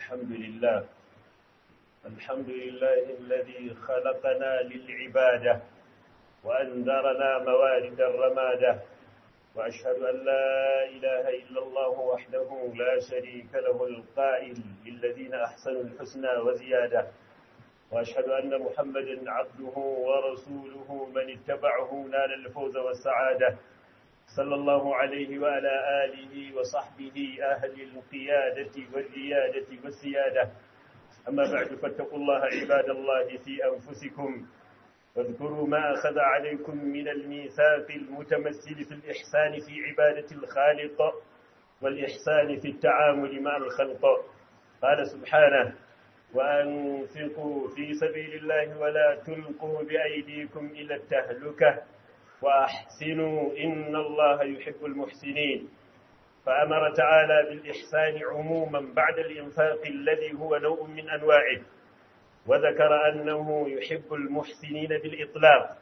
الحمد لله الحمد لله الذي خلقنا للعبادة وأنذرنا موارد الرمادة وأشهد أن لا إله إلا الله وحده لا شريك له القائل للذين أحسنوا الحسنى وزيادة وأشهد أن محمدا عبده ورسوله من اتبعه نال الفوز والسعادة صلى الله عليه وعلى آله وصحبه أهل القيادة والريادة والسيادة أما بعد فاتقوا الله عباد الله في أنفسكم واذكروا ما أخذ عليكم من الميثاق المتمثل في الإحسان في عبادة الخالق والإحسان في التعامل مع الخلق قال سبحانه وأنفقوا في سبيل الله ولا تلقوا بأيديكم إلى التهلكة وأحسنوا إن الله يحب المحسنين فأمر تعالى بالإحسان عموما بعد الإنفاق الذي هو نوع من أنواعه وذكر أنه يحب المحسنين بالإطلاق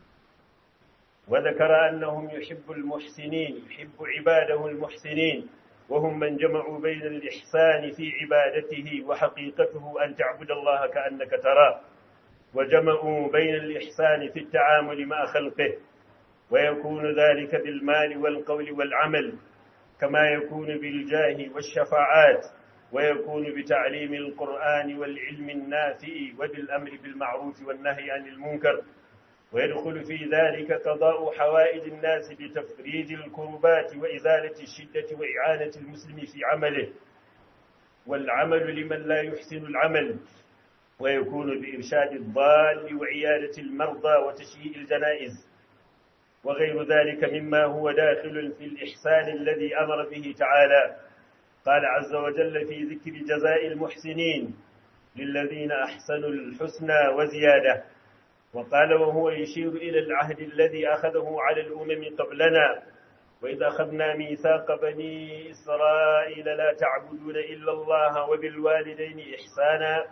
وذكر أنهم يحب المحسنين يحب عباده المحسنين وهم من جمعوا بين الإحسان في عبادته وحقيقته أن تعبد الله كأنك تراه وجمعوا بين الإحسان في التعامل مع خلقه ويكون ذلك بالمال والقول والعمل كما يكون بالجاه والشفاعات ويكون بتعليم القرآن والعلم النافع وبالأمر بالمعروف والنهي عن المنكر ويدخل في ذلك قضاء حوائج الناس بتفريج الكربات وإزالة الشدة وإعانة المسلم في عمله والعمل لمن لا يحسن العمل ويكون بإرشاد الضال وعيادة المرضى وتشييء الجنائز وغير ذلك مما هو داخل في الإحسان الذي أمر به تعالى قال عز وجل في ذكر جزاء المحسنين للذين أحسنوا الحسنى وزيادة وقال وهو يشير إلى العهد الذي أخذه على الأمم قبلنا وإذا أخذنا ميثاق بني إسرائيل لا تعبدون إلا الله وبالوالدين إحسانا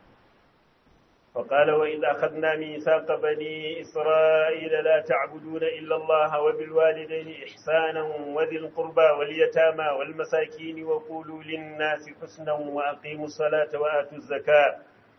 فقال وإذا أخذنا ميثاق بني إسرائيل لا تعبدون إلا الله وبالوالدين إحسانا وذي القربى واليتامى والمساكين وقولوا للناس حسنا وأقيموا الصلاة وآتوا الزكاة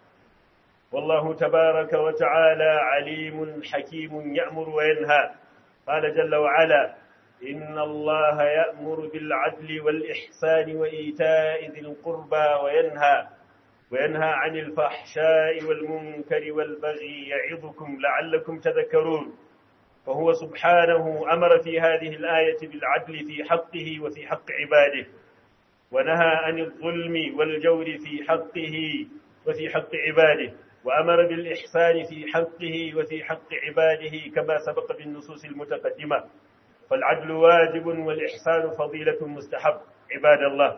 والله تبارك وتعالى عليم حكيم يأمر وينهى قال جل وعلا إن الله يأمر بالعدل والإحسان وإيتاء ذي القربى وينهى وينهى عن الفحشاء والمنكر والبغي يعظكم لعلكم تذكرون فهو سبحانه أمر في هذه الآية بالعدل في حقه وفي حق عباده ونهى عن الظلم والجور في حقه وفي حق عباده وأمر بالإحسان في حقه وفي حق عباده كما سبق بالنصوص المتقدمة فالعدل واجب والإحسان فضيلة مستحب عباد الله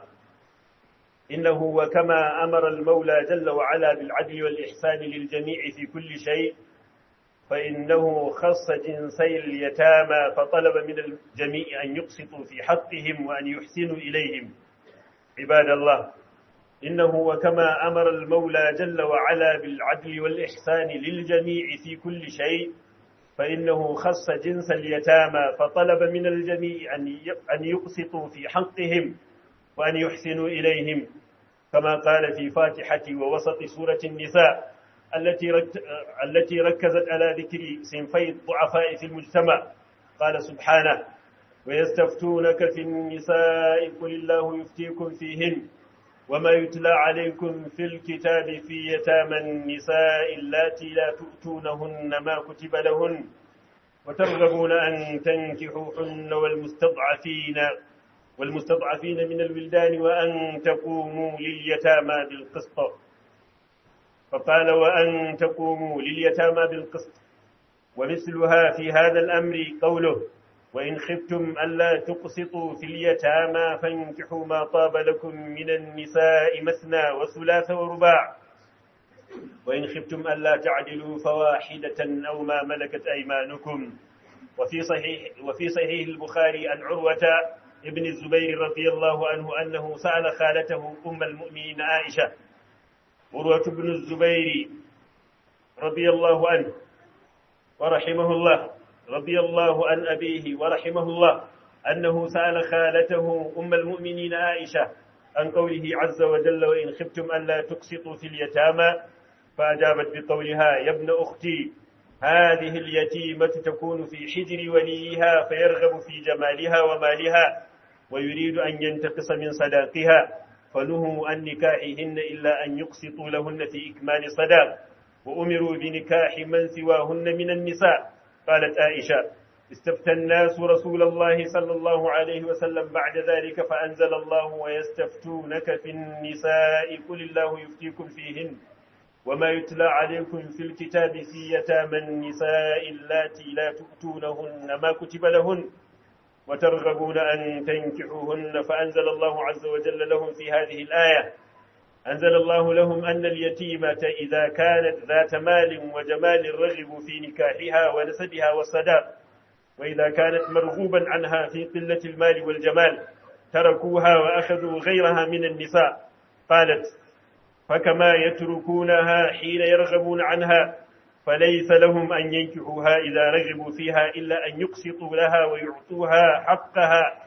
إنه وكما أمر المولى جل وعلا بالعدل والإحسان للجميع في كل شيء فإنه خص جنسي اليتامى فطلب من الجميع أن يقسطوا في حقهم وأن يحسنوا إليهم عباد الله إنه وكما أمر المولى جل وعلا بالعدل والإحسان للجميع في كل شيء فإنه خص جنس اليتامى فطلب من الجميع أن يقسطوا في حقهم وأن يحسنوا إليهم كما قال في فاتحة ووسط سورة النساء التي التي ركزت على ذكر صنفي الضعفاء في المجتمع قال سبحانه ويستفتونك في النساء قل الله يفتيكم فيهن وما يتلى عليكم في الكتاب في يتامى النساء اللاتي لا تؤتونهن ما كتب لهن وترغبون أن تنكحوهن والمستضعفين والمستضعفين من الولدان وأن تقوموا لليتامى بالقسط فقال وأن تقوموا لليتامى بالقسط ومثلها في هذا الأمر قوله وإن خفتم ألا تقسطوا في اليتامى فانكحوا ما طاب لكم من النساء مثنى وثلاث ورباع وإن خفتم ألا تعدلوا فواحدة أو ما ملكت أيمانكم وفي صحيح وفي صحيح البخاري عن عروة ابن الزبير رضي الله عنه أنه سأل خالته أم المؤمنين عائشة عروة بن الزبير رضي الله عنه ورحمه الله رضي الله عن أبيه ورحمه الله أنه سأل خالته أم المؤمنين عائشة عن قوله عز وجل وإن خفتم ألا تقسطوا في اليتامى فأجابت بقولها يا ابن أختي هذه اليتيمة تكون في حجر وليها فيرغب في جمالها ومالها ويريد أن ينتقص من صداقها فنهوا عن نكاحهن إلا أن يقسطوا لهن في إكمال صداق وأمروا بنكاح من سواهن من النساء قالت عائشة استفتى الناس رسول الله صلى الله عليه وسلم بعد ذلك فأنزل الله ويستفتونك في النساء قل الله يفتيكم فيهن وما يتلى عليكم في الكتاب في يتامى النساء اللاتي لا تؤتونهن ما كتب لهن وترغبون أن تنكحوهن فأنزل الله عز وجل لهم في هذه الآية أنزل الله لهم أن اليتيمة إذا كانت ذات مال وجمال رغبوا في نكاحها ونسبها والصداق وإذا كانت مرغوبا عنها في قلة المال والجمال تركوها وأخذوا غيرها من النساء قالت فكما يتركونها حين يرغبون عنها فليس لهم أن ينكحوها إذا رغبوا فيها إلا أن يقسطوا لها ويعطوها حقها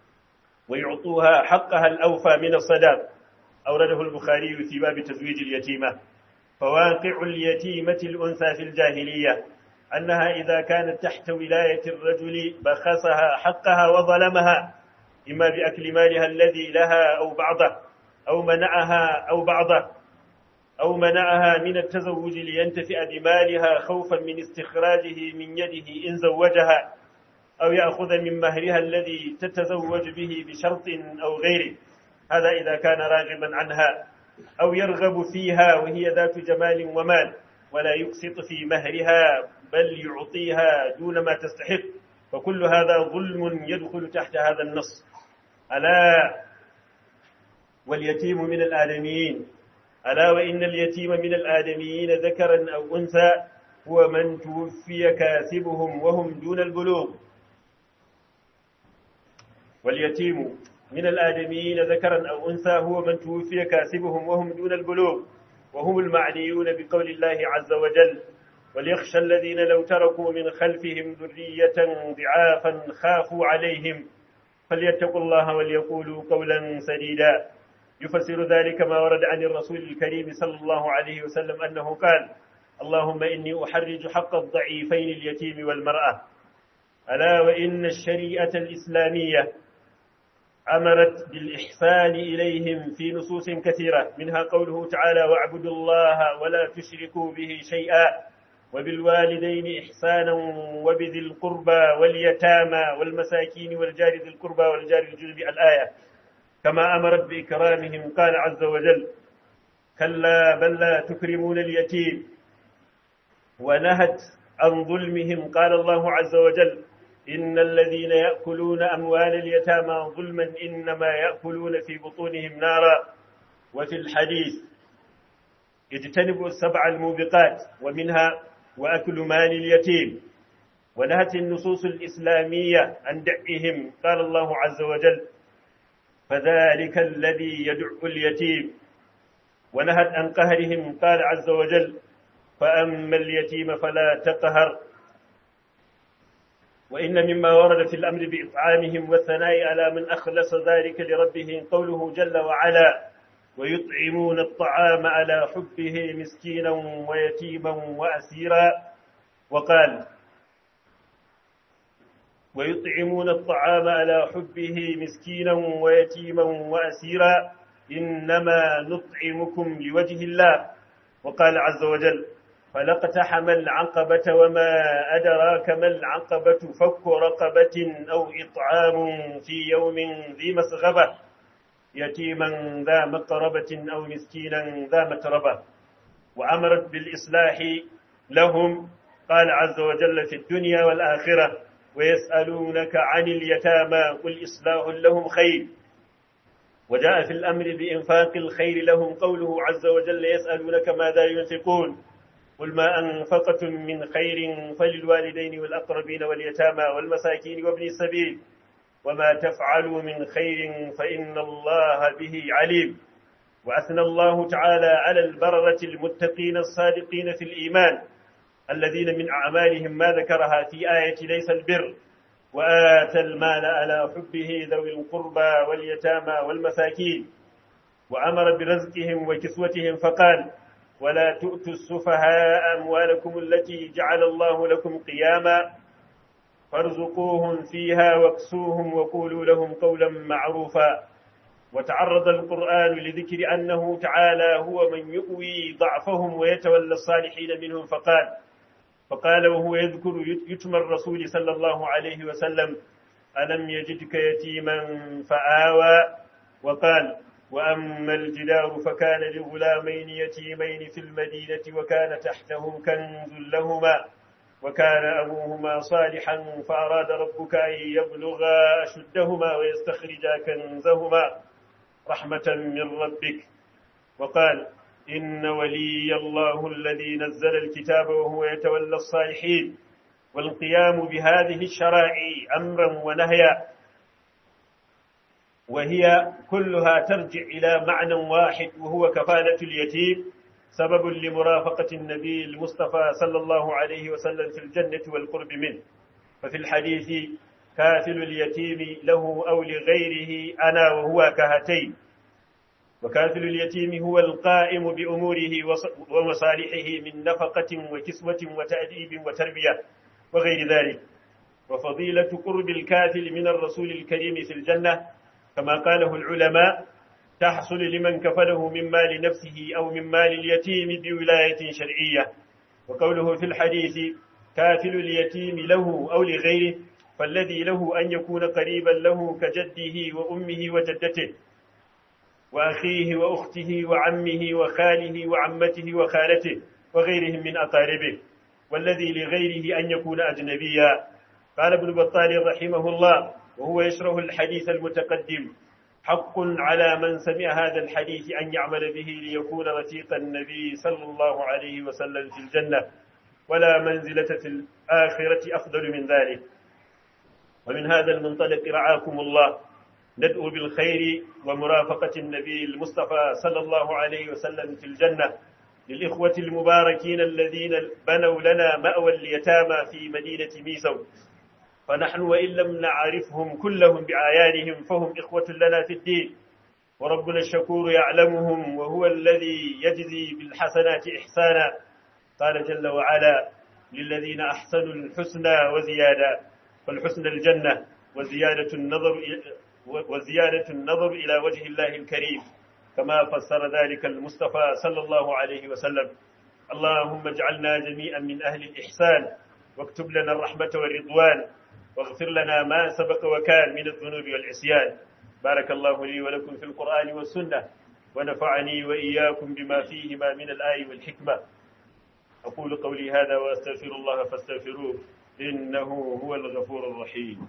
ويعطوها حقها الأوفى من الصداق أورده البخاري في باب تزويج اليتيمة فواقع اليتيمة الأنثى في الجاهلية أنها إذا كانت تحت ولاية الرجل بخسها حقها وظلمها إما بأكل مالها الذي لها أو بعضه أو منعها أو بعضه أو منعها من التزوج لينتفع بمالها خوفا من استخراجه من يده إن زوجها أو يأخذ من مهرها الذي تتزوج به بشرط أو غيره هذا إذا كان راغبا عنها أو يرغب فيها وهي ذات جمال ومال ولا يقسط في مهرها بل يعطيها دون ما تستحق فكل هذا ظلم يدخل تحت هذا النص ألا واليتيم من الآدميين ألا وإن اليتيم من الآدميين ذكرا أو أنثى هو من توفي كاسبهم وهم دون البلوغ واليتيم من الآدميين ذكرا أو أنثى هو من توفي كاسبهم وهم دون البلوغ وهم المعنيون بقول الله عز وجل وليخشى الذين لو تركوا من خلفهم ذرية ضعافا خافوا عليهم فليتقوا الله وليقولوا قولا سديدا يفسر ذلك ما ورد عن الرسول الكريم صلى الله عليه وسلم أنه قال اللهم إني أحرج حق الضعيفين اليتيم والمرأة ألا وإن الشريعة الإسلامية أمرت بالإحسان إليهم في نصوص كثيرة منها قوله تعالى واعبدوا الله ولا تشركوا به شيئا وبالوالدين إحسانا وبذي القربى واليتامى والمساكين والجار ذي القربى والجار الجنب الآية كما أمرت بإكرامهم قال عز وجل كلا بل لا تكرمون اليتيم ونهت عن ظلمهم قال الله عز وجل إن الذين يأكلون أموال اليتامى ظلما إنما يأكلون في بطونهم نارا وفي الحديث اجتنبوا السبع الموبقات ومنها وأكل مال اليتيم ونهت النصوص الإسلامية عن دعهم قال الله عز وجل فذلك الذي يدع اليتيم ونهت عن قهرهم قال عز وجل فأما اليتيم فلا تقهر وإن مما ورد في الأمر بإطعامهم والثناء على من أخلص ذلك لربه قوله جل وعلا ويطعمون الطعام على حبه مسكينا ويتيما وأسيرا وقال ويطعمون الطعام على حبه مسكينا ويتيما وأسيرا إنما نطعمكم لوجه الله وقال عز وجل فلاقتحم العقبة وما أدراك ما العقبة فك رقبة أو إطعام في يوم ذي مسغبة يتيما ذا مقربة أو مسكينا ذا متربة وأمرت بالإصلاح لهم قال عز وجل في الدنيا والآخرة ويسألونك عن اليتامى قل إصلاح لهم خير وجاء في الأمر بإنفاق الخير لهم قوله عز وجل يسألونك ماذا ينفقون قل ما أنفقتم من خير فللوالدين والأقربين واليتامى والمساكين وابن السبيل وما تفعلوا من خير فإن الله به عليم وأثنى الله تعالى على البررة المتقين الصادقين في الإيمان الذين من أعمالهم ما ذكرها في آية ليس البر وآتى المال على حبه ذوي القربى واليتامى والمساكين وأمر برزقهم وكسوتهم فقال ولا تؤتوا السفهاء أموالكم التي جعل الله لكم قياما فارزقوهم فيها واكسوهم وقولوا لهم قولا معروفا وتعرض القرآن لذكر أنه تعالى هو من يؤوي ضعفهم ويتولى الصالحين منهم فقال فقال وهو يذكر يتم الرسول صلى الله عليه وسلم ألم يجدك يتيما فآوى وقال وأما الجدار فكان لغلامين يتيمين في المدينة وكان تحتهم كنز لهما وكان أبوهما صالحا فأراد ربك أن يبلغا أشدهما ويستخرجا كنزهما رحمة من ربك وقال إن ولي الله الذي نزل الكتاب وهو يتولى الصالحين والقيام بهذه الشرائع أمرا ونهيا وهي كلها ترجع إلى معنى واحد وهو كفالة اليتيم سبب لمرافقة النبي المصطفى صلى الله عليه وسلم في الجنة والقرب منه ففي الحديث كافل اليتيم له أو لغيره أنا وهو كهتين وكافل اليتيم هو القائم بأموره ومصالحه من نفقة وكسوة وتأديب وتربية وغير ذلك وفضيلة قرب الكافل من الرسول الكريم في الجنة كما قاله العلماء تحصل لمن كفله من مال نفسه أو من مال اليتيم بولاية شرعية وقوله في الحديث كافل اليتيم له أو لغيره فالذي له أن يكون قريبا له كجده وأمه وجدته وأخيه وأخته وعمه وخاله وعمته وخالته وغيرهم من أقاربه والذي لغيره أن يكون أجنبيا قال ابن بطال رحمه الله وهو يشرح الحديث المتقدم حق على من سمع هذا الحديث أن يعمل به ليكون رفيق النبي صلى الله عليه وسلم في الجنة ولا منزلة في الآخرة أفضل من ذلك ومن هذا المنطلق رعاكم الله ندعو بالخير ومرافقة النبي المصطفى صلى الله عليه وسلم في الجنة للإخوة المباركين الذين بنوا لنا مأوى اليتامى في مدينة ميسو فنحن وإن لم نعرفهم كلهم بعيانهم فهم إخوة لنا في الدين وربنا الشكور يعلمهم وهو الذي يجزي بالحسنات إحسانا قال جل وعلا للذين أحسنوا الحسنى وزيادة فالحسن الجنة وزيادة النظر وزيادة النظر إلى وجه الله الكريم كما فسر ذلك المصطفى صلى الله عليه وسلم اللهم اجعلنا جميعا من أهل الإحسان واكتب لنا الرحمة والرضوان واغفر لنا ما سبق وكان من الذنوب والعصيان بارك الله لي ولكم في القرآن والسنة ونفعني وإياكم بما فيهما من الآي والحكمة أقول قولي هذا وأستغفر الله فاستغفروه إنه هو الغفور الرحيم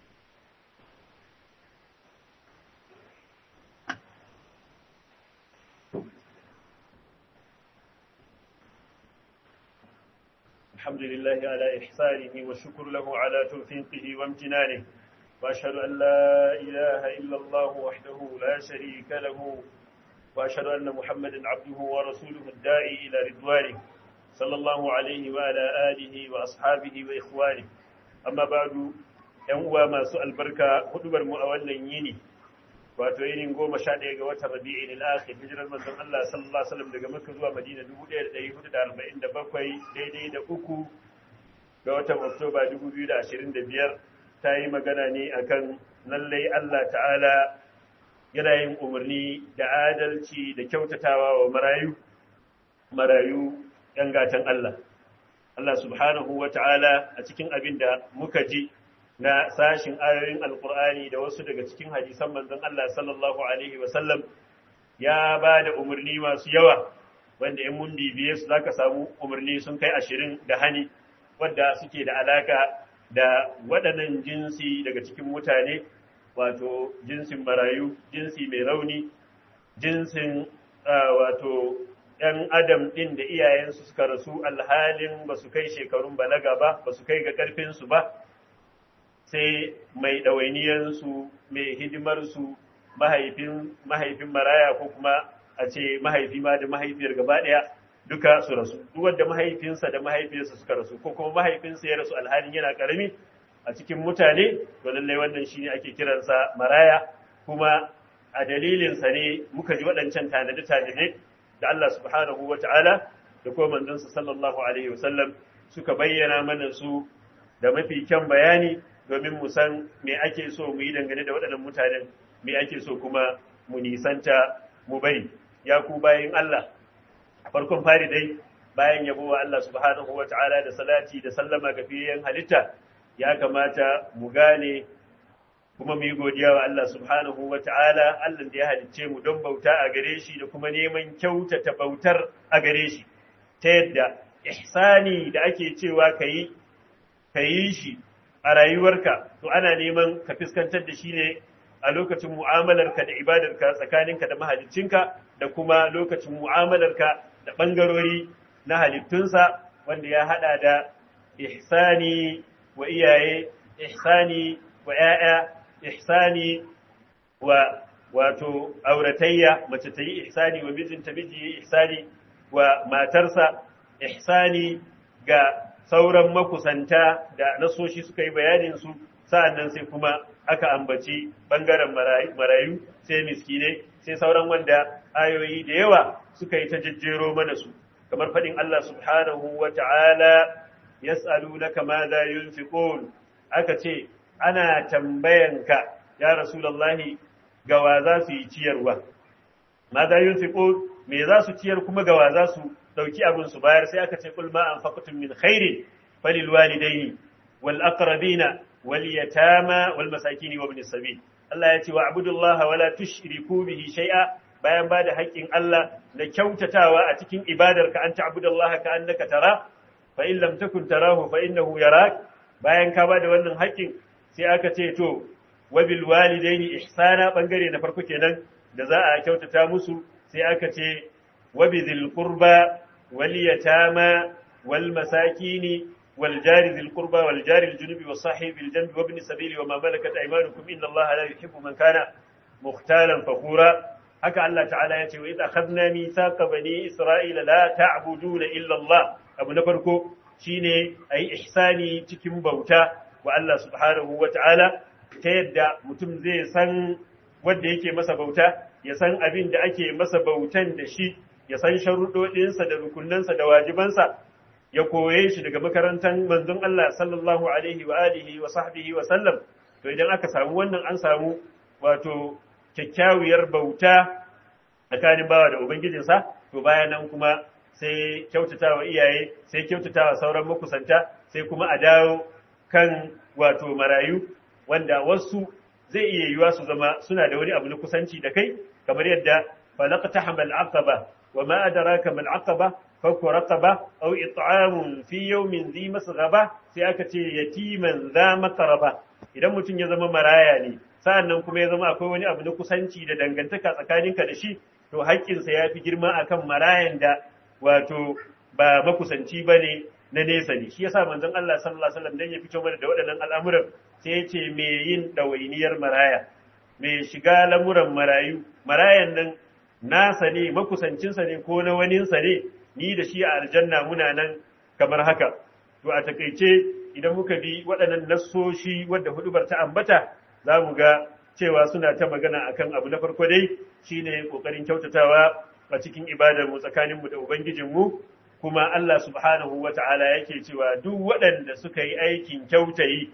الحمد لله على إحسانه والشكر له على توفيقه وامتنانه وأشهد أن لا إله إلا الله وحده لا شريك له وأشهد أن محمدا عبده ورسوله الداعي إلى رضوانه صلى الله عليه وعلى آله وأصحابه وإخوانه أما بعد ينوى ما سؤال بركة هدبر مؤولا يني wato yinin goma sha ɗaya ga watan rabi'in al-akhir hijirar manzon Allah sallallahu alaihi wasallam daga Makka zuwa Madina 1447 daidai da uku ga watan Oktoba 2025 ta yi magana ne akan lallai Allah ta'ala yana yin umarni da adalci da kyautatawa wa marayu marayu ‘yan gatan Allah. Allah subhanahu wa ta'ala a cikin abin da muka ji na sashin ayoyin alkur'ani da wasu daga cikin hadisan manzon Allah sallallahu Alaihi wasallam ya ba da umarni masu yawa wanda in mun bibiye su zaka samu umarni sun kai ashirin da hani wadda suke da alaka da waɗannan jinsi daga cikin mutane wato jinsin marayu jinsi mai rauni jinsin wato ‘yan adam ɗin da iyayensu suka rasu alhalin ba su kai shekarun balaga ba ba su kai ga ƙarfinsu ba sai mai ɗawainiyarsu mai hidimarsu mahaifin mahaifin maraya ko kuma a ce mahaifi ma da mahaifiyar gaba ɗaya duka su rasu duk wanda mahaifinsa da mahaifiyarsa suka rasu ko kuma mahaifinsa ya rasu alhalin yana ƙarami a cikin mutane to lallai wannan shine ake kiransa maraya kuma a dalilinsa ne muka ji waɗancan tanade-tanade da Allah subhanahu wa ta'ala da kuma manzansa sallallahu Alaihi wasallam suka bayyana mana su da mafi kyan bayani domin mu san me ake so mu yi dangane da waɗannan mutanen me ake so kuma mu nisanta mu bari ya ku bayin Allah farkon fari dai bayan yabo wa Allah subhanahu wa ta'ala da salati da sallama ga fiyayen halitta ya kamata mu gane kuma mu yi godiya wa Allah subhanahu wa ta'ala Allah da ya halicce mu don bauta a gare shi da kuma neman kyautata bautar a gare shi ta yadda ihsani da ake cewa ka yi ka yi shi a rayuwarka to ana neman ka fuskantar da shi ne a lokacin mu'amalarka da ibadarka tsakaninka da mahaliccinka da kuma lokacin mu'amalarka da ɓangarori na halittunsa wanda ya haɗa da ihsani wa iyaye ihsani wa ‘ya'ya ihsani wa wato auratayya mace ta yi ihsani wa mijinta miji yi ihsani wa matarsa ihsani ga sauran makusanta da nasoshi suka yi bayanin su sa'annan sai kuma aka ambaci bangaren marayu sai miskinai sai sauran wanda ayoyi da yawa suka yi ta jejjero mana su kamar faɗin Allah subhanahu wa ta'ala yas'alunaka ma za yunfiqun aka ce ana tambayanka ya rasulullahi gawa za su yi ciyarwa ma za yunfiqun me za su ciyar kuma gawa za su dauki abin su bayar sai aka ce kul ma anfaqtum min khairin falil walidayni wal aqrabina wal yatama wal masakin wa ibnis sabil Allah ya ce wa abudullaha wala tushriku bihi shay'a bayan ba da haƙƙin Allah da kyautatawa a cikin ibadarka an ta'budallaha ka annaka tara fa in lam takun tarahu fa innahu yarak bayan ka ba da wannan haƙƙin sai aka ce to wa bil walidaini ihsana bangare na farko kenan da za a kyautata musu sai aka ce wa bizil qurba wal yatama wal masakini wal jari dhil qurba wal jari al junubi was sahibi al janbi wa ibn sabili wa ma malakat aymanukum inna allaha la yuhibbu man kana mukhtalan fakhura haka Allah ta'ala ya ce wa idza akhadna mithaqa bani isra'ila la ta'buduna illa Allah abu na farko shine ayi ihsani cikin bauta wa Allah subhanahu wa ta'ala ta yadda mutum zai san wanda yake masa bauta ya san abin da ake masa bautan da shi ya san sharuɗoɗinsa da rukunansa da wajibansa ya koye shi daga makarantar manzon Allah sallallahu alaihi wa alihi wa sahbihi wa sallam to idan aka samu wannan an samu wato kyakkyawiyar bauta tsakanin bawa da ubangijinsa to bayan nan kuma sai kyautatawa iyaye sai kyautatawa sauran makusanta sai kuma a dawo kan wato marayu wanda wasu zai iya yiwa su zama suna da wani abu na kusanci da kai kamar yadda falaqtaham al-aqaba wa ma adraka mal aqaba fakku raqaba aw it'amun fi yawmin dhi masghaba sai aka ce yatiman za makaraba idan mutum ya zama maraya ne sa'annan kuma ya zama akwai wani abu na kusanci da dangantaka tsakaninka da shi to haƙƙinsa ya fi girma akan marayan da wato ba makusanci ba ne na nesa ne shi yasa manzon Allah sallallahu alaihi wasallam dan ya fito mana da waɗannan al'amuran sai ya ce me yin ɗawainiyar maraya me shiga lamuran marayu marayan nan nasa ne makusancinsa ne ko na waninsa ne ni da shi a aljanna muna nan kamar haka to a takaice idan muka bi waɗannan nassoshi wadda hudubar ta ambata za mu ga cewa suna ta magana akan abu na farko dai shine kokarin kyautatawa a cikin ibadar mu tsakanin mu da ubangijin mu kuma Allah subhanahu wata'ala yake cewa duk waɗanda suka yi aikin kyautayi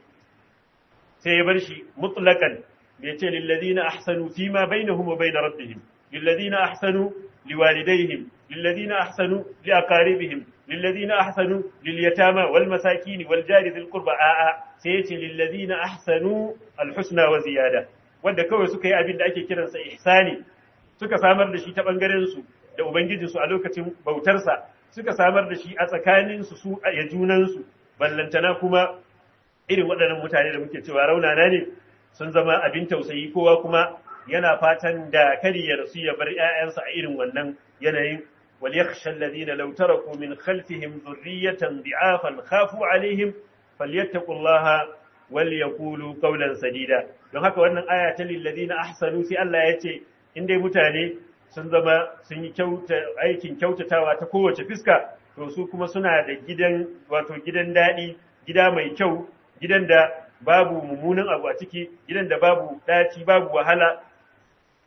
sai ya bar shi mutlaqan bai ce lil ladina ahsanu fima bainahum wa bain rabbihim lil ladina ahsanu liwalidayhim lil ladina ahsanu liaqaribihim lil ladina ahsanu lil yatama wal masakin wal jari dhil qurba a'a sai ya ce lil ladina ahsanu al husna wa ziyada wanda kawai suka yi abin da ake kiransa ihsani suka samar da shi ta bangaren su da ubangijinsu a lokacin bautarsa suka samar da shi a tsakaninsu su a junansu ballantana kuma irin waɗannan mutane da muke cewa raunana ne sun zama abin tausayi kowa kuma yana fatan da kari ya rasu ya bar ‘ya'yansa a irin wannan yanayin wal yakhsha alladhina law taraku min khalfihim dhurriyatan dhi'afan khafu alaihim falyattaqullaha wal yaqulu qawlan sadida don haka wannan aya ta lil ladina ahsanu sai Allah ya ce in dai mutane sun zama sun yi aikin kyautatawa ta kowace fiska to su kuma suna da gidan wato gidan daɗi gida mai kyau gidan da babu mummunan abu a ciki gidan da babu ɗaci babu wahala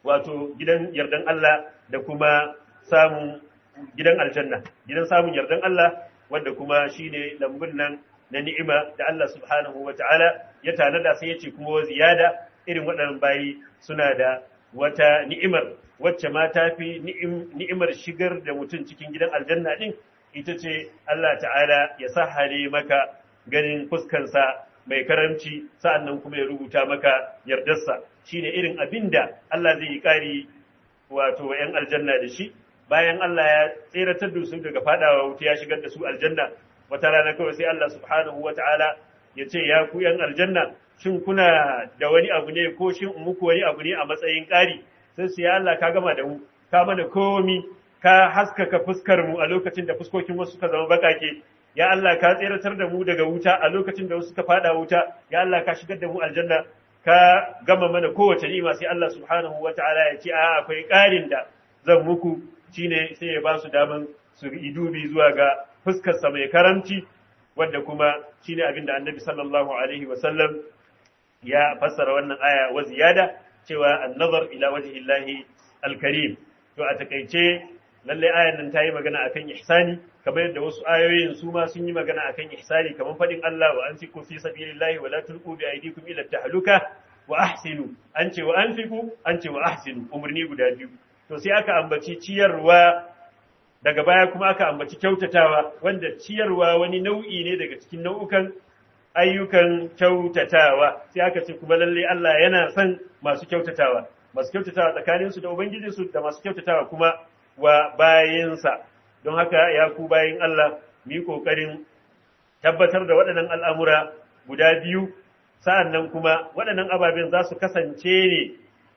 wato gidan yardan Allah da kuma samun gidan aljanna gidan samun yardan Allah wanda kuma shine lambun nan na ni'ima da Allah subhanahu wa ta'ala ya tanada sai ya ce kuma ziyada irin waɗannan bayi suna da wata ni'imar wacce ma ta fi ni'imar shigar da mutum cikin gidan aljanna din ita ce Allah ta'ala ya sahale maka ganin fuskansa mai karamci sa'annan kuma ya rubuta maka yardarsa shine irin abin da Allah zai yi ƙari wato ‘yan aljanna da shi bayan Allah ya tseratar da su daga fadawa wuta ya shigar da su aljanna wata rana kawai sai Allah subhanahu wa ta'ala ya ce ya ku ‘yan aljanna shin kuna da wani abu ne ko shin muku wani abu ne a matsayin ƙari sai su ya Allah ka gama da mu ka mana komi ka haskaka fuskar mu a lokacin da fuskokin wasu suka zama bakake ya Allah ka tseratar da mu daga wuta a lokacin da wasu suka fada wuta ya Allah ka shigar da mu aljanna ka gama mana kowace ni'ima sai Allah subhanahu wata'ala ya ce a akwai ƙarin da zan muku shine sai ya ba su daman su yi dubi zuwa ga fuskar sa mai karamci wanda kuma shine abin da Annabi sallallahu alaihi wa sallam ya fassara wannan aya wa ziyada cewa an-nazar ila wajhi Allahi al-karim to a takeice lalle ayan nan ta yi magana akan ihsani kamar yadda wasu ayoyin su ma sun yi magana akan ihsani kamar fadin Allah wa anfiqu fi sabilillahi wa la tulqu bi aydikum ila tahluka wa ahsinu an ce wa anfiqu an ce wa ahsinu umarni guda biyu to sai aka ambaci ciyarwa daga baya kuma aka ambaci kyautatawa wanda ciyarwa wani nau'i ne daga cikin nau'ukan ayyukan kyautatawa sai aka ce kuma lalle Allah yana son masu kyautatawa masu kyautatawa tsakaninsu da ubangijinsu da masu kyautatawa kuma wa bayinsa don haka ya ku bayin Allah mu yi ƙoƙarin tabbatar da waɗannan al'amura guda biyu sa'an nan kuma waɗannan ababen za su kasance ne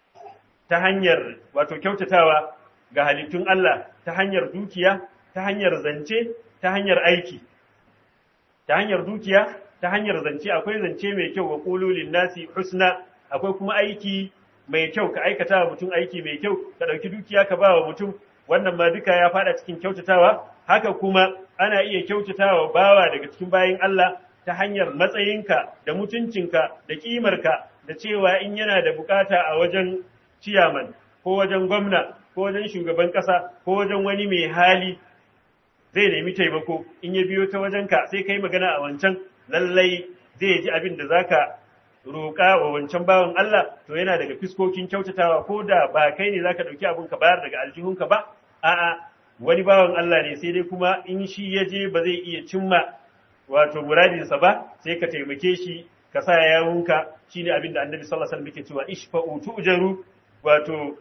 ta hanyar wato kyautatawa ga halittun Allah ta hanyar dukiya ta hanyar zance ta hanyar aiki ta hanyar dukiya ta hanyar zance akwai zance mai kyau wa ƙululin nasi husna akwai kuma aiki mai kyau ka aikata wa mutum aiki mai kyau ka ɗauki dukiya ka ba wa mutum wannan ma duka ya fada cikin kyautatawa haka kuma ana iya kyautatawa bawa daga cikin bayin Allah ta hanyar matsayinka da mutuncinka da kimarka da cewa in yana da bukata a wajen ciyaman ko wajen gwamna ko wajen shugaban kasa ko wajen wani mai hali zai nemi taimako in ya biyo ta wajenka sai kai magana a wancan lallai zai ji abin da zaka roƙa wa wancan bawan Allah to yana daga fiskokin kyautatawa ko da ba kai ne zaka dauki abin ka bayar daga aljihunka ba a'a wani bawan Allah ne sai dai kuma in shi ya je ba zai iya cimma wato muradinsa ba sai ka taimake shi ka sa yawunka shine abin da Annabi sallallahu alaihi wasallam yake cewa ishfa'u tu'jaru wato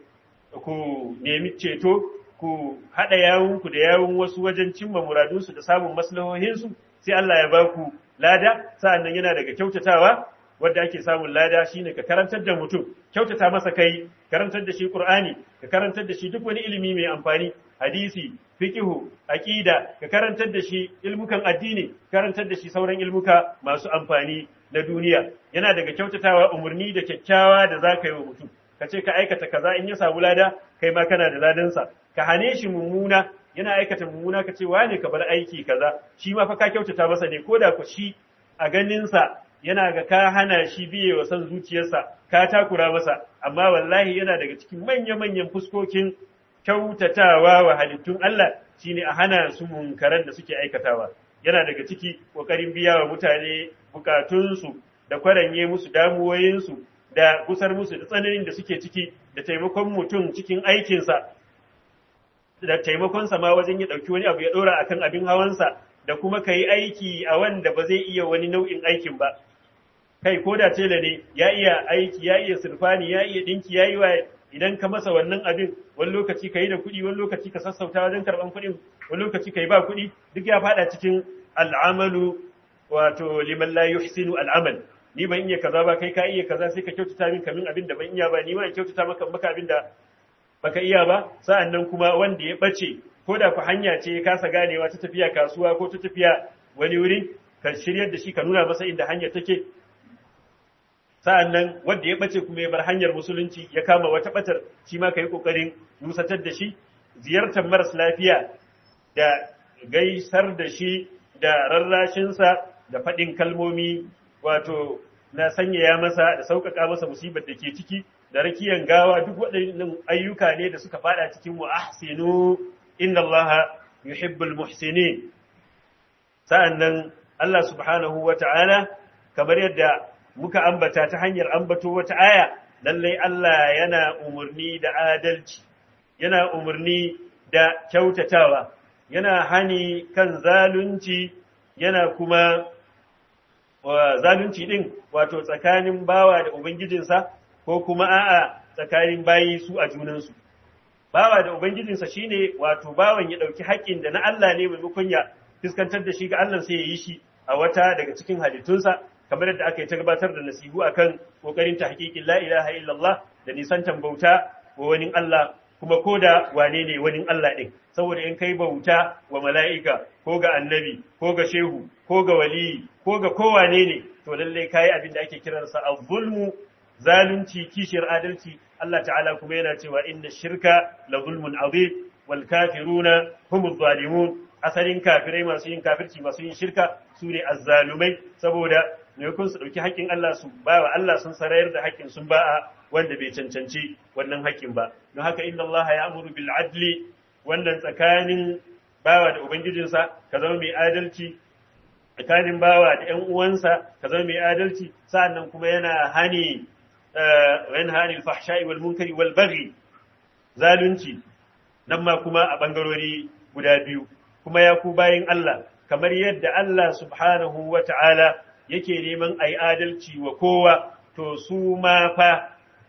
ku nemi ceto ku hada yawunku da yawun wasu wajen cimma muradunsu da samun maslahohinsu sai Allah ya baku lada sa'annan yana daga kyautatawa wadda ake samun lada shine ka karantar da mutum kyautata masa kai karantar da shi qur'ani ka karantar da shi duk wani ilimi mai amfani hadisi fiqhu aqida ka karantar da shi ilmukan addini karantar da shi sauran ilmuka masu amfani na duniya yana daga kyautatawa umurni da kyakkyawa da zaka yi wa mutum ka ce ka aikata kaza in ya samu lada kai ma kana da ladansa ka hane shi mummuna yana aikata mummuna ka ce wane ka bar aiki kaza shi ma fa ka kyautata masa ne ko da ku shi a ganinsa yana ga ka hana shi biye wa san zuciyarsa ka takura masa amma wallahi yana daga cikin manya-manyan fuskokin kyautatawa wa halittun Allah shine a hana su munkaran da suke aikatawa yana daga ciki kokarin biya wa mutane bukatunsu da kwaranye musu damuwoyinsu da gusar musu da tsananin da suke ciki da taimakon mutum cikin aikinsa da taimakonsa ma wajen ya ɗauki wani abu ya ɗora akan abin hawansa da kuma ka yi aiki a wanda ba zai iya wani nau'in aikin ba kai ko da tela ne ya iya aiki ya iya sirfani ya iya dinki ya yi wa idan ka masa wannan abin wani lokaci ka yi da kuɗi wani lokaci ka sassauta wajen karɓan kuɗin wani lokaci ka yi ba kuɗi duk ya faɗa cikin al'amalu wato liman la yuhsinu al'amal ni ban iya kaza ba kai ka iya kaza sai ka kyautata min kamin abin da ban iya ba ni ma in kyautata maka maka abin da baka iya ba sa'an nan kuma wanda ya bace ko da ku hanya ce ya kasa ganewa ta tafiya kasuwa ko ta tafiya wani wuri ka shiryar da shi ka nuna masa inda hanyar take sa'an nan wanda ya ɓace kuma ya bar hanyar musulunci ya kama wata ɓatar shi ma ka yi ƙoƙarin nusatar da shi ziyartar maras lafiya da gaisar da shi da rarrashinsa da faɗin kalmomi wato na sanyaya masa da sauƙaƙa masa musibar da ke ciki da rakiyan gawa duk waɗannan ayyuka ne da suka fada cikin wa ahsinu inna Allah yuhibbul muhsinin sa'annan Allah subhanahu wata'ala kamar yadda muka ambata ta hanyar ambato wata aya lallai Allah yana umarni da adalci yana umarni da kyautatawa yana hani kan zalunci yana kuma zalunci din wato tsakanin bawa da ubangijinsa ko kuma a'a tsakanin bayi su a junansu bawa da ubangijinsa shine wato bawan ya dauki haƙƙin da na Allah ne maimakon ya fuskantar da shi ga Allah sai ya yi shi a wata daga cikin halittunsa kamar yadda aka yi ta gabatar da nasihu akan kokarin ta haƙiƙin la ilaha illallah da nisantan bauta wa wani Allah kuma ko da wane ne wani Allah ɗin saboda in kai bauta wa mala'ika ko ga annabi ko ga shehu ko ga waliyi ko ga kowane ne to lallai kayi abin da ake kiransa a zulmu zalunci kishiyar adalci Allah ta'ala kuma yana cewa inna shirka la zulmun azim wal kafiruna humuz zalimun asalin kafirai masu yin kafirci masu yin shirka su ne azzalumai saboda maimakon su ɗauki haƙƙin Allah su ba wa Allah sun sarayar da haƙƙin sun ba a wanda bai cancanci wannan haƙƙin ba don haka inna Allah ya amuru bil adli wannan tsakanin bawa da ubangijinsa ka zama mai adalci tsakanin bawa da ƴan uwansa ka zama mai adalci sa'annan kuma yana hani yana hani al-fahsha'i wal munkari wal baghi zalunci nan ma kuma a bangarori guda biyu kuma ya ku bayin Allah kamar yadda Allah subhanahu wa ta'ala yake neman a yi adalci wa kowa, to su ma fa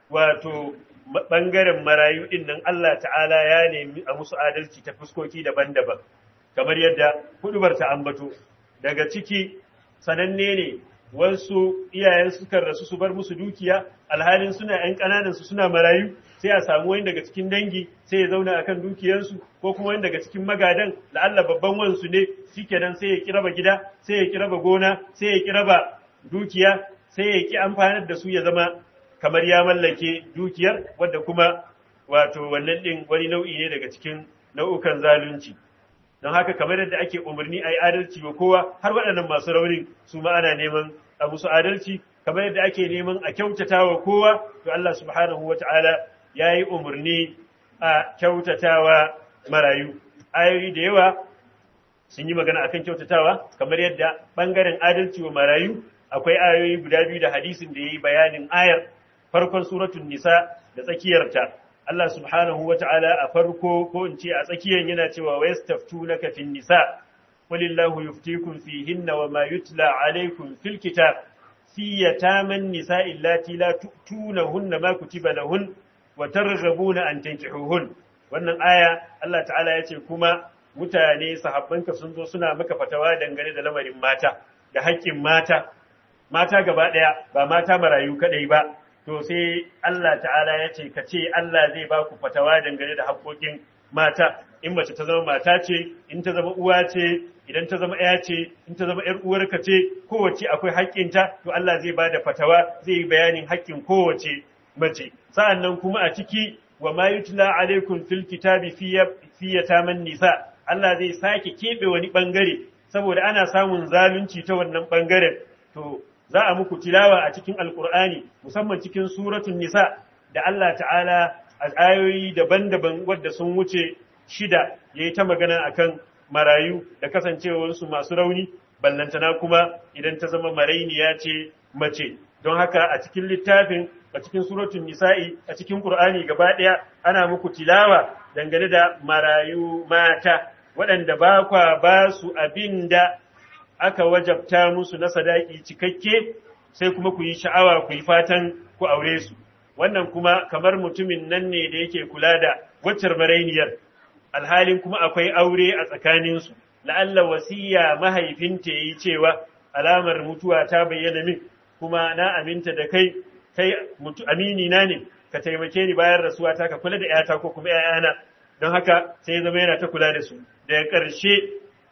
wato ɓangaren marayu ɗin nan Allah ta'ala ya nemi a musu adalci ta fuskoki daban-daban, kamar yadda hudubar ta ambato. Daga ciki sananne ne wasu iyayen sukan rasu su bar musu dukiya, alhalin suna ‘yan ƙananansu suna marayu, sai a samu wani daga cikin dangi sai ya zauna akan dukiyarsu ko kuma wani daga cikin magadan la'alla babban wansu ne shikenan sai ya kiraba gida sai ya kiraba gona sai ya kiraba dukiya sai ya ki amfanar da su ya zama kamar ya mallake dukiyar wadda kuma wato wannan din wani nau'i ne daga cikin nau'ukan zalunci don haka kamar yadda ake umarni a yi adalci wa kowa har waɗannan masu raunin su ma ana neman a musu adalci kamar yadda ake neman a kyautata wa kowa to Allah subhanahu wata'ala ya yi umarni a kyautatawa marayu ayoyi da yawa sun yi magana akan kyautatawa kamar yadda ɓangaren adalci wa marayu akwai ayoyi guda biyu da hadisin da ya yi bayanin ayar farkon suratun nisa da tsakiyarta Allah subhanahu wa ta'ala a farko ko in ce a tsakiyar yana cewa wa yastaftunaka fin nisa qulillahu yuftikum fihinna wa ma yutla alaykum fil kitab fi yataman nisa illati la tu'tunahunna ma kutiba lahun wa targhabuna an tankihuhun wannan aya Allah ta'ala ya ce kuma mutane sahabbanka sun zo suna maka fatawa dangane da lamarin mata da haƙƙin mata mata gaba ɗaya ba mata marayu kaɗai ba to sai Allah ta'ala ya ce ka ce Allah zai ba ku fatawa dangane da haƙƙoƙin mata in mace ta zama mata ce in ta zama uwa ce idan ta zama ɗaya ce in ta zama ‘yar uwarka ce kowace akwai haƙƙinta to Allah zai ba da fatawa zai yi bayanin haƙƙin kowace mace sa'an nan kuma a ciki wa ma yutla alaikum fil kitabi fi yataman nisa Allah zai sake keɓe wani ɓangare saboda ana samun zalunci ta wannan ɓangaren to za a muku tilawa a cikin alkur'ani musamman cikin suratun nisa da Allah ta'ala a ayoyi daban-daban wadda sun wuce shida ya yi ta magana akan marayu da kasancewarsu masu rauni ballantana kuma idan ta zama marainiya ce mace don haka a cikin littafin a cikin suratun nisa'i a cikin qur'ani gaba ɗaya ana muku tilawa dangane da marayu mata waɗanda ba kwa ba su abin da aka wajabta musu na sadaki cikakke sai kuma ku yi sha'awa ku yi fatan ku aure su wannan kuma kamar mutumin nan ne da yake kula da waccar marainiyar alhalin kuma akwai aure a tsakaninsu la'alla wasiya mahaifinta yi cewa alamar mutuwa ta bayyana min kuma na aminta da kai kai mutu amini na ne ka taimake ni bayan rasuwa ta ka kula da yata ko kuma ƴaƴana don haka sai zama yana ta kula da su daga ƙarshe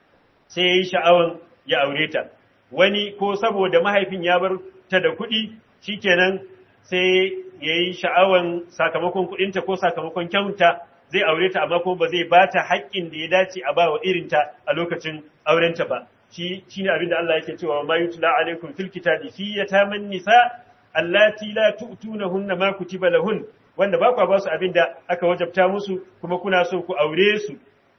sai ya yi sha'awan ya aure ta wani ko saboda mahaifin ya bar ta da kuɗi shikenan sai ya yi sha'awan sakamakon kuɗinta ko sakamakon kyauta zai aure ta amma kuma ba zai ba ta haƙƙin da ya dace a ba wa irinta a lokacin aurenta ba shi shine abin da Allah yake cewa ma yutla alaikum fil kitabi fi yataman nisa allati la tu'tunahunna ma kutiba lahun wanda ba ku ba su abin da aka wajabta musu kuma kuna so ku aure su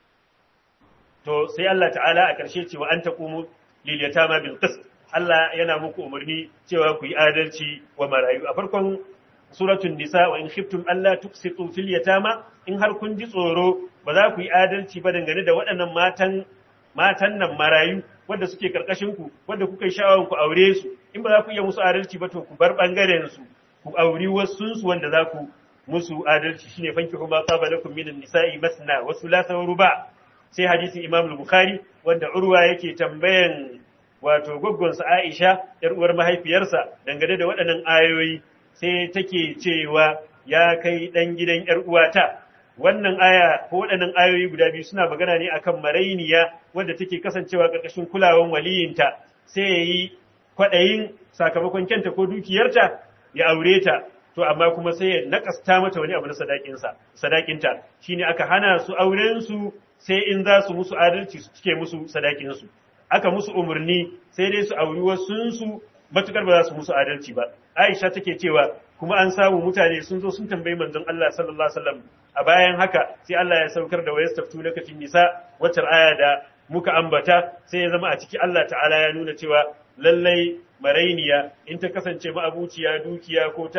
to sai Allah ta'ala a ƙarshe ce wa an taqumu lil yatama bil qist Allah yana muku umarni cewa ku yi adalci wa marayu a farkon suratul nisa wa in khiftum alla tuqsitu fil yatama in har kun ji tsoro ba za ku yi adalci ba dangane da waɗannan matan matan nan marayu wanda suke karkashin ku wanda kuka yi sha'awar ku aure su in ba za ku iya musu adalci ba to ku bar bangaren su ku auri wasu su wanda za ku musu adalci shine fanki kuma qaba lakum minan nisa'i masna wa thulatha wa ruba sai hadisin Imam al-Bukhari wanda Urwa yake tambayan wato goggonsa Aisha yar uwar mahaifiyarsa dangane da waɗannan ayoyi sai take cewa ya kai dan gidan yar uwata wannan aya ko waɗannan ayoyi guda biyu suna magana ne akan marainiya wanda take kasancewa ƙarƙashin kulawan waliyinta sai yayi kwaɗayin sakamakon kyanta ko dukiyarta ya aure ta to amma kuma sai ya nakasta mata wani abu na sadakinsa sadakinta shine aka hana su auren su sai in za su musu adalci su cike musu sadakin su aka musu umarni sai dai su auri wasun su matukar ba za su musu adalci ba Aisha take cewa kuma an samu mutane sun zo sun tambayi manzon Allah sallallahu alaihi wasallam a bayan haka sai Allah ya saukar da wayastaftu laka fin nisa wacce aya da muka ambata sai ya zama a ciki Allah ta'ala ya nuna cewa lallai marainiya in ta kasance ma'abuciya dukiya ko ta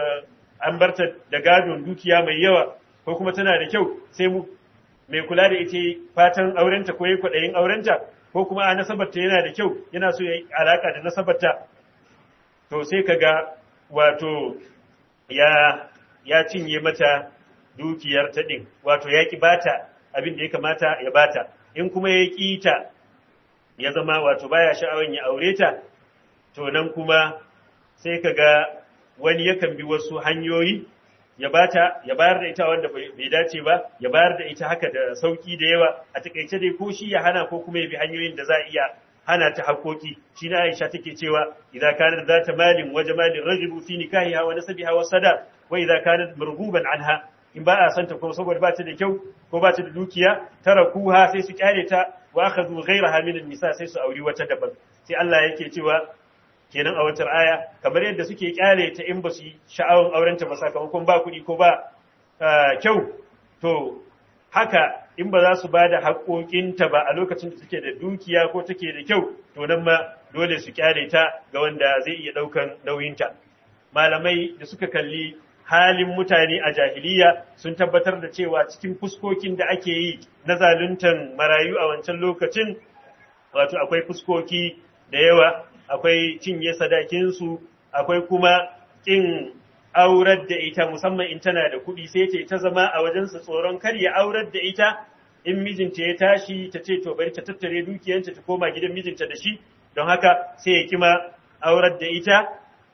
an barta da gadon dukiya mai yawa ko kuma tana da kyau sai mu mai kula da ita fatan aurenta ko yayi kwaɗayin aurenta ko kuma a nasabarta yana da kyau yana so ya yi alaka da nasabarta to sai kaga wato ya ya cinye mata dukiyar ta din wato ya ki bata abin da ya kamata ya bata in kuma ya ƙi ta ya zama wato baya sha'awan ya aure ta to nan kuma sai ka ga wani yakan bi wasu hanyoyi ya bata ya bayar da ita wanda bai dace ba ya bayar da ita haka da sauki da yawa a takaice dai ko shi ya hana ko kuma ya bi hanyoyin da za a iya hana ta hakoki shi na Aisha take cewa idza kanat zata malin wa jamalin rajibu fi nikahiha wa nasabiha wa sada wa idza kanat marghuban anha in ba a santa ko saboda ba ta da kyau ko ba ta da dukiya tarakuha sai su kyale ta wa akhadhu ghayraha min an-nisa sai su auri wata daban sai Allah yake cewa kenan a wata aya kamar yadda suke kyale ta in ba su sha'awan aurenta ba sakamakon ba kuɗi ko ba kyau to haka in ba za su ba da haƙoƙinta ba a lokacin da take da dukiya ko take da kyau to nan ma dole su kyale ta ga wanda zai iya ɗaukan nauyinta malamai da suka kalli halin mutane a jahiliya sun tabbatar da cewa cikin fuskokin da ake yi na zaluntan marayu a wancan lokacin wato akwai fuskoki da yawa akwai cinye sadakinsu akwai kuma ƙin aurar da ita musamman in tana da kuɗi sai ta ta zama a wajensa tsoron kar ya aurar da ita in mijinta ya tashi ta ce to bari ta tattare dukiyanta ta koma gidan mijinta da shi don haka sai ya kima aurar da ita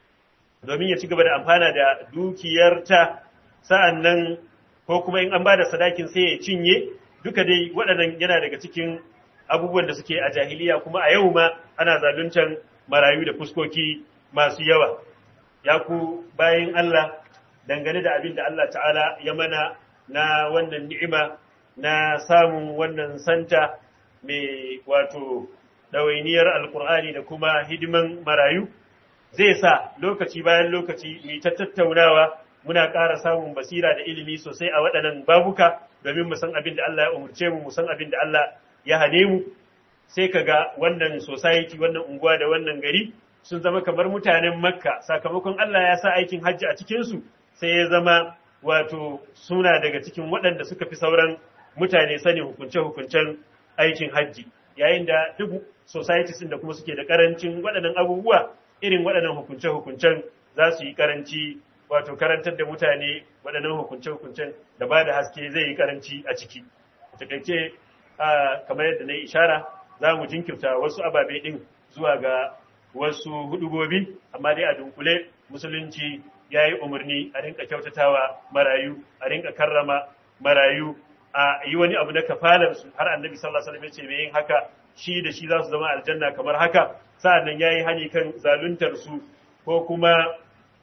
domin ya ci gaba da amfana da dukiyarta sa'an nan ko kuma in an ba da sadakin sai ya cinye duka dai waɗannan yana daga cikin abubuwan da suke a jahiliya kuma a yau ma ana zaluncan marayu da fuskoki masu yawa ya ku bayan Allah dangane da abin da Allah ta'ala ya mana na wannan ni'ima na samun wannan santa mai wato ɗawainiyar alkur'ani da kuma hidiman marayu zai sa lokaci bayan lokaci mai ta tattaunawa muna ƙara samun basira da ilimi sosai a waɗannan babuka domin mu san abin da Allah ya umurce mu mu san abin da Allah ya hane mu sai ka ga wannan society wannan unguwa da wannan gari sun zama kamar mutanen makka sakamakon Allah ya sa aikin hajji a cikinsu sai ya zama wato suna daga cikin waɗanda suka fi sauran mutane sani hukunce-hukuncen aikin hajji yayin da duk societies da kuma suke da karancin waɗannan abubuwa irin waɗannan hukunce-hukuncen za su yi karanci wato karantar da mutane waɗannan hukunce-hukuncen da ba da haske zai yi karanci a ciki a takaice kamar yadda na yi ishara za mu jinkirta wasu ababe ɗin zuwa ga wasu hudubobi amma dai a dunkule musulunci ya yi umarni a rinka kyautatawa marayu a rinka karrama marayu a yi wani abu na kafalar su har annabi sallallahu alaihi wasallam ya ce mai yin haka shi da shi za su zama aljanna kamar haka sa'annan yayi hani kan zaluntar su ko kuma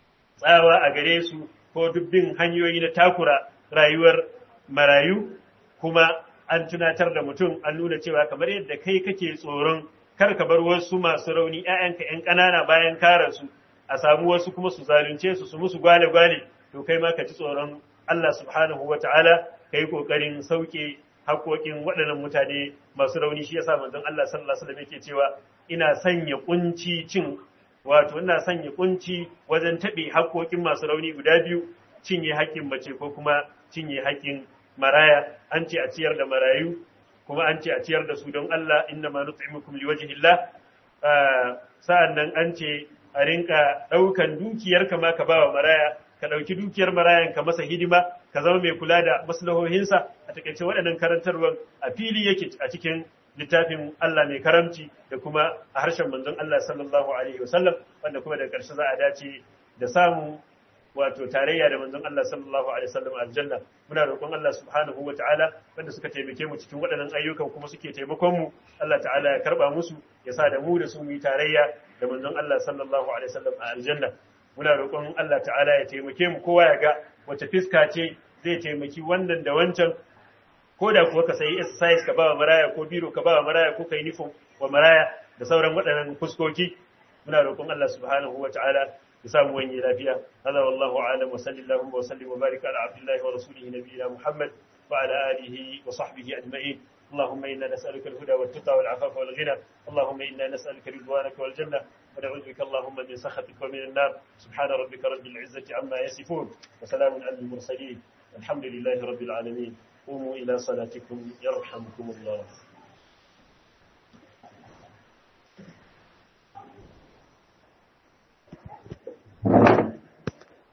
tsawa a gare su ko dubbin hanyoyi na takura rayuwar marayu kuma an tunatar da mutum an nuna cewa kamar yadda kai kake tsoron kar ka bar wasu masu rauni ‘ya'yanka ‘yan ƙanana bayan kara su a samu wasu kuma su zalunce su su musu gwale-gwale to kai ma ka ci tsoron Allah subhanahu wa ta'ala ka yi ƙoƙarin sauke haƙoƙin waɗannan mutane masu rauni shi yasa manzon Allah sallallahu alaihi wasallam yake cewa ina sanya kunci cin wato ina sanya kunci wajen taɓe haƙoƙin masu rauni guda biyu cinye haƙƙin mace ko kuma cinye haƙƙin maraya an ce a ciyar da marayu kuma an ce a ciyar da su don Allah inna ma nut'imukum liwajhillah sa'an nan an ce a rinka ɗaukan dukiyar ka ma ka bawa maraya ka ɗauki dukiyar marayan ka masa hidima ka zama mai kula da maslahohinsa a takaice waɗannan karantarwar a fili yake a cikin littafin Allah mai karamci da kuma a harshen manzon Allah sallallahu alaihi wasallam wanda kuma da ƙarshe za a dace da samun wato tarayya da manzon Allah sallallahu alaihi wasallam aljanna muna roƙon Allah subhanahu wataala wanda suka taimake mu cikin waɗannan ayyukan kuma suke taimakon mu Allah ta'ala ya karba musu ya sa da mu da su mu yi tarayya da manzon Allah sallallahu alaihi wasallam a aljanna muna roƙon Allah ta'ala ya taimake mu kowa ya ga wace fiska ce zai taimaki wannan da wancan ko da kuwa ka sayi exercise ka ba wa maraya ko biro ka ba wa maraya ko ka yi nufin wa maraya da sauran waɗannan fuskoki muna roƙon Allah subhanahu wa ta'ala ya samu wani lafiya hada wallahu a'lam wa sallallahu wa sallim wa barika ala abdullahi wa rasulihi nabiyina muhammad wa ala alihi wa sahbihi ajma'in اللهم إنا نسألك الهدى والتقى والعفاف والغنى اللهم إنا نسألك رضوانك والجنة ونعوذ بك اللهم من سخطك ومن النار سبحان ربك رب العزة عما يصفون وسلام على المرسلين الحمد لله رب العالمين قوموا إلى صلاتكم يرحمكم الله